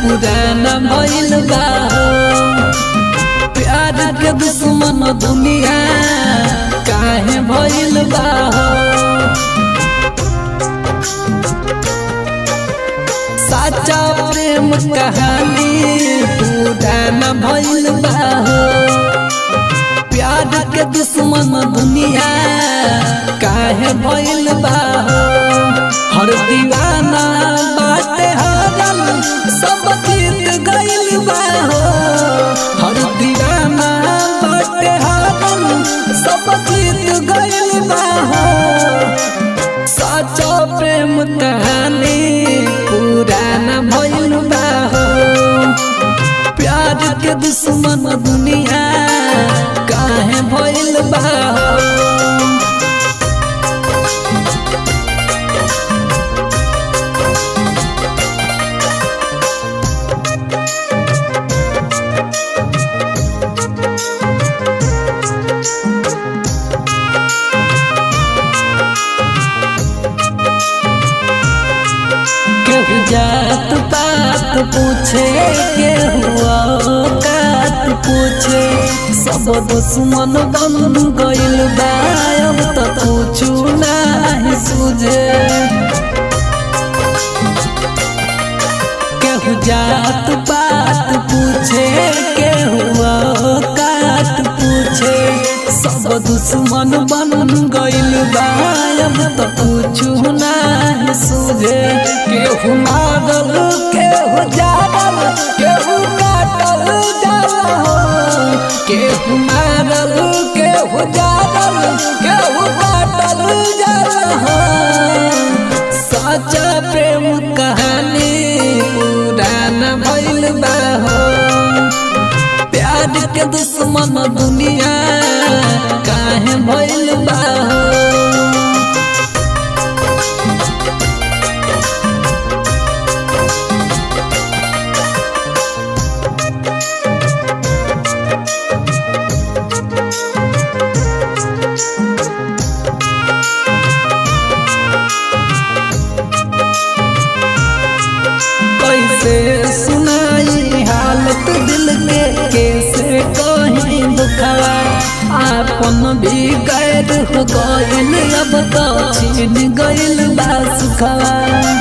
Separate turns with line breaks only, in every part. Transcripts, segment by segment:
पुराना भइल बा हो प्यार के दुश्मन दुनिया काहे भइल बा हो साचा प्रेम कहानी पुराना भइल बा हो प्यार के दुश्मन दुनिया काहे भइल बा हो हर दीवाना बाटे हरल सब जीत गइल बा हो हर दीवाना बाटे हरल सब जीत गइल बा हो सच्चा प्रेम कहानी पुराना भइल बा हो प्यार के दुश्मन दुनिया काहे भइल बा हो केहू जात पात पूछे केहू औकात पूछे सब दुश्मन बन गइल बा अब त पूछू नाही सूझे केहू जात पात पूछे केहू औकात पूछे सब दुश्मन बन गइल बा अब त पूछू नाही सूझे केहू मारल केहू जारल केहू काटल जाला हो केहू मारल केहू जारल केहू काटल जाला हो सच्चा प्रेम कहानी पुराना भइल बा हो प्यार के दुश्मन दुनिया काहे भइल बा हो कैसे सुनाई हालत दिल के कैसे कहीं दुखवा आपन भी गैर हो गइल अब तो छीन गइल बा सुखवा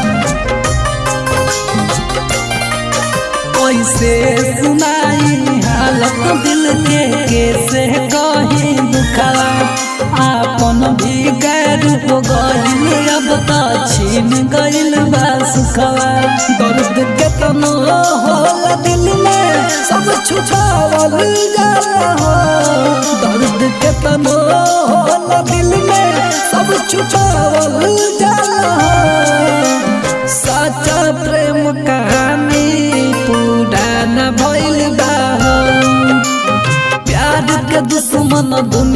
कैसे सुनाई हालत दिल के कैसे कहीं दुखवा आपन भी गैर हो गइल अब तो छीन गइल बा सुखवा दर्द केतनो होला दिल में सब छुपावल जाला हो दर्द केतनो होला दिल में सब छुपावल जाला हो सच्चा प्रेम कहानी पुराना भइल बा हो प्यार के दुश्मन दुनिया